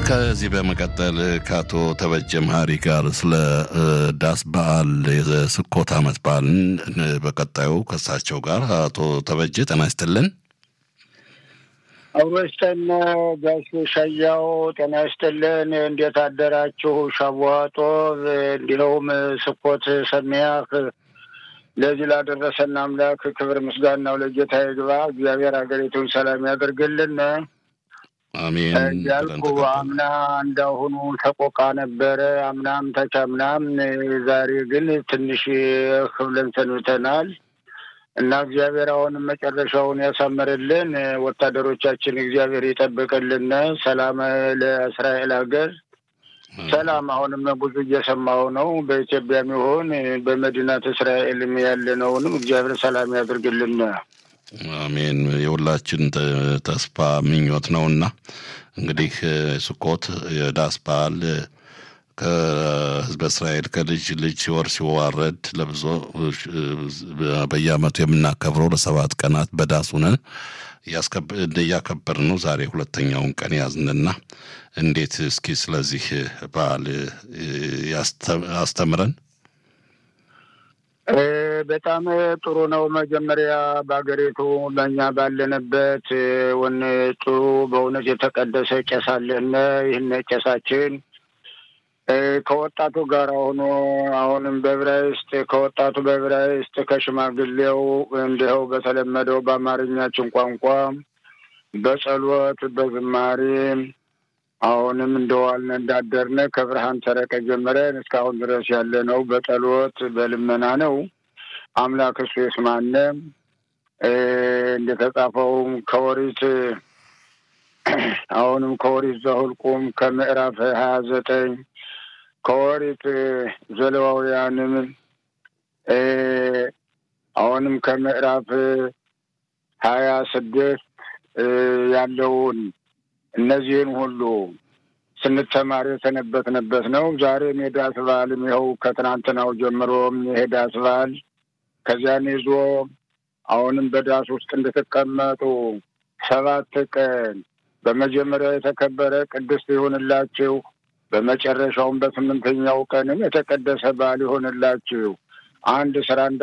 ከዚህ በመቀጠል ከአቶ ተበጀ መሀሪ ጋር ስለ ዳስ በዓል የስኮት ዓመት በዓልን በቀጣዩ ከሳቸው ጋር አቶ ተበጀ ጤና ይስጥልን። አውሮስተን ጋሽ ሻያው ጤና ይስጥልን። እንዴት አደራችሁ? ሻቧጦ እንዲሁም ስኮት ሰሚያህ ለዚህ ላደረሰን አምላክ ክብር ምስጋናው ለጌታ ይግባ። እግዚአብሔር ሀገሪቱን ሰላም ያደርግልን አሜን እያልኩ አምና እንዳሁኑ ተቆቃ ነበረ። አምናም ተቻምናም፣ ዛሬ ግን ትንሽ ክብለን ሰንብተናል እና እግዚአብሔር አሁንም መጨረሻውን ያሳምርልን። ወታደሮቻችን እግዚአብሔር ይጠብቅልን። ሰላም ለእስራኤል ሀገር ሰላም። አሁንም ብዙ እየሰማሁ ነው። በኢትዮጵያም ይሁን በመዲናት እስራኤልም ያለነውንም እግዚአብሔር ሰላም ያድርግልን። አሜን። የሁላችን ተስፋ ምኞት ነውና እንግዲህ ስኮት የዳስ በዓል ከህዝበ እስራኤል ከልጅ ልጅ ሲወር ሲዋረድ ለብዙ በየዓመቱ የምናከብረው ለሰባት ቀናት በዳስ ሆነን እያከበር ነው። ዛሬ ሁለተኛውን ቀን ያዝንና እንዴት እስኪ ስለዚህ በዓል አስተምረን። በጣም ጥሩ ነው። መጀመሪያ በሀገሪቱ በእኛ ባለንበት ወን ጥሩ በእውነት የተቀደሰ ቄስ አለን። ይህን ቄሳችን ከወጣቱ ጋር ሆኖ አሁንም በዕብራይስጥ ከወጣቱ በዕብራይስጥ ከሽማግሌው እንዲኸው በተለመደው በአማርኛችን ቋንቋ በጸሎት በዝማሬ አሁንም እንደዋልን እንዳደርነ ከብርሃን ሰረቀ ጀምረን እስካሁን ድረስ ያለ ነው። በጸሎት በልመና ነው። አምላክ እሱ የስማነ እንደተጻፈውም ከወሪት አሁንም ከወሪት ዘኍልቍም ከምዕራፍ ሀያ ዘጠኝ ከወሪት ዘሌዋውያንም አሁንም ከምዕራፍ ሀያ ስድስት ያለውን እነዚህን ሁሉ ስንተማር የሰነበትንበት ነው። ዛሬም የዳስ በዓልም ይኸው ከትናንትናው ጀምሮም የዳስ በዓል ከዚያን ይዞ አሁንም በዳስ ውስጥ እንድትቀመጡ ሰባት ቀን በመጀመሪያ የተከበረ ቅድስት ይሁንላችሁ፣ በመጨረሻውም በስምንተኛው ቀንም የተቀደሰ በዓል ይሆንላችሁ። አንድ ስራ